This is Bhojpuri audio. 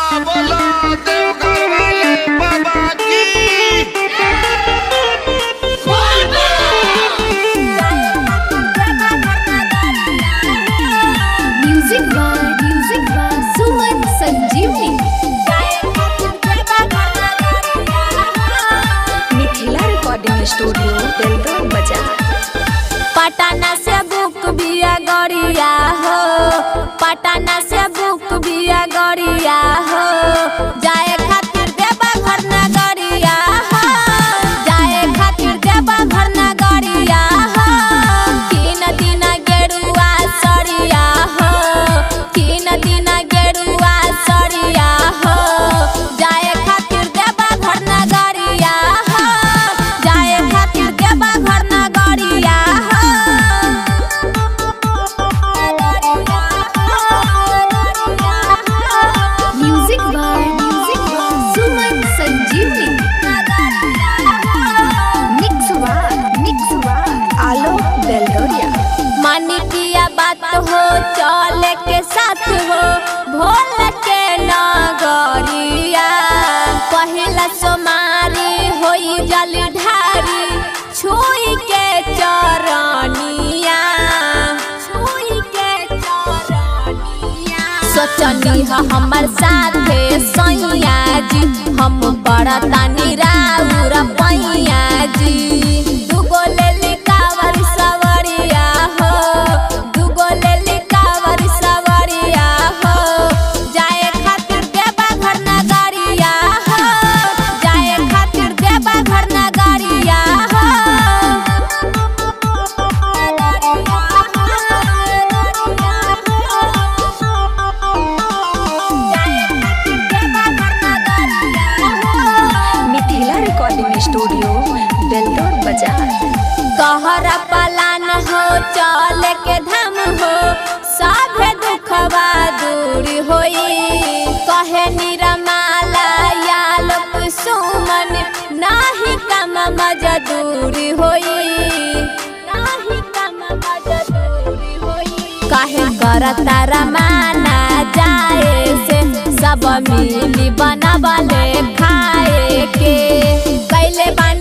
बोला देवघर वाले बाबा की music by music by Suman Sanjeevani Mithila recording studio बेलगाम बाजार पटना से बुक बिया गड़िया हो पटना से बुक बिया गड़िया हो जाए खातिर देबा घर ना गड़िया हो जाए खातिर देबा घर ना गड़िया हो तीन दिन गेरुआ सरिया हो तीन दिन गेरुआ सरिया हो जाए खातिर देबा घर ना गड़िया हो जाए खातिर देबा घर ना गड़िया music by music by Suman Sanjeevani mix by mix by Alok Belgoria मानिकिया बात हो चले के साथ हो भोल के नगरिया पहिला सोमारी होई जल ढारी छुई के चरनिया छुई के चरनिया सोचनी ह हमर साथे सैया जी हम बड़तानी राउर पैया जी दुगो लेली कावर सवरिया हो दुगो लेली कावर सवरिया हो जाए खातिर देबा घर ना गाड़िया हो जाए खातिर देबा घर ना गाड़िया हो मिथिला रिकॉर्डिंग स्टूडियो बेलगाम बाजार कहरा पलान हो चल के धाम हो सभे दुखवा दूर होई कहे निरमाला या लोक सुमन नाही कम मजदूर होई नाही कम मजदूर होई काहे करता रमाना जाए से सब मिली बनावले खाए के कैले बन